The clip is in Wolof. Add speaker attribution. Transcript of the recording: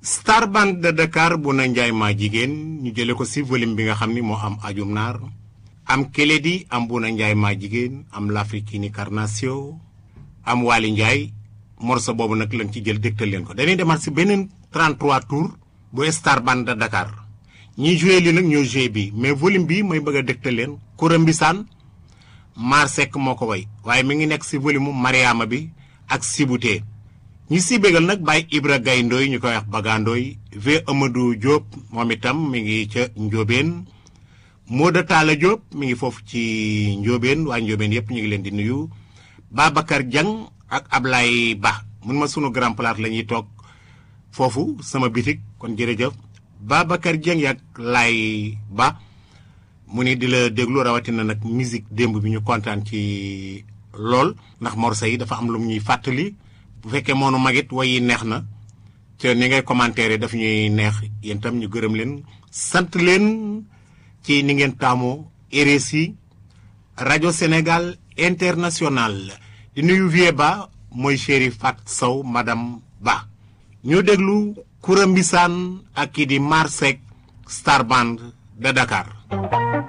Speaker 1: Star Band de Dakar bu na njaay maa jigéen ñu jële ko si volume bi nga xam ni moo am ajum naar am Keledi am bu na njaay maa jigéen am l'Africaine Carnation am Waly Ndiaye morceau boobu nag lañ ci jël dégtal leen ko dañuy demaat si beneen 33 tours bu Star Band de Dakar ñi joué li nag ñoo joué bi mais volume bi may bëgg a dégtal leen Koura Mbisaan Mar Seck moo ko way waaye mi ngi nekk si volume Mariama bi ak Sibutee ñi si bégal nag Baye Ibra Gaye Ndoy ñu koy wax Bagandooy V Amadou Diop moom itam mi ngi ca Njóobeen Mooda Talla Diop mi ngi foofu ci Njóobeen waa Njóobeen yépp ñu ngi leen di nuyu Babacar Diang ak Ablaye Ba mun ma sunu grand place la ñuy toog foofu sama bitik kon jërëjëf Babacar Dieng ak Lay Ba mu ni di la déglu rawatina nag musique démb bi ñu kontaan ci lool ndax morceau yi dafa am lu ñuy fàttali bu fekkee moonu magit way yi neex na te ni ngay commentaire daf ñuy neex yéen tam ñu gërëm leen sant leen ci ni ngeen taamoo RSI rajo Sénégal international di nuyu Vieux Ba mooy chéri Fat Sow madame Ba ñu déglu Koura Mbisaan ak kii di Marsek Star Band de Dakar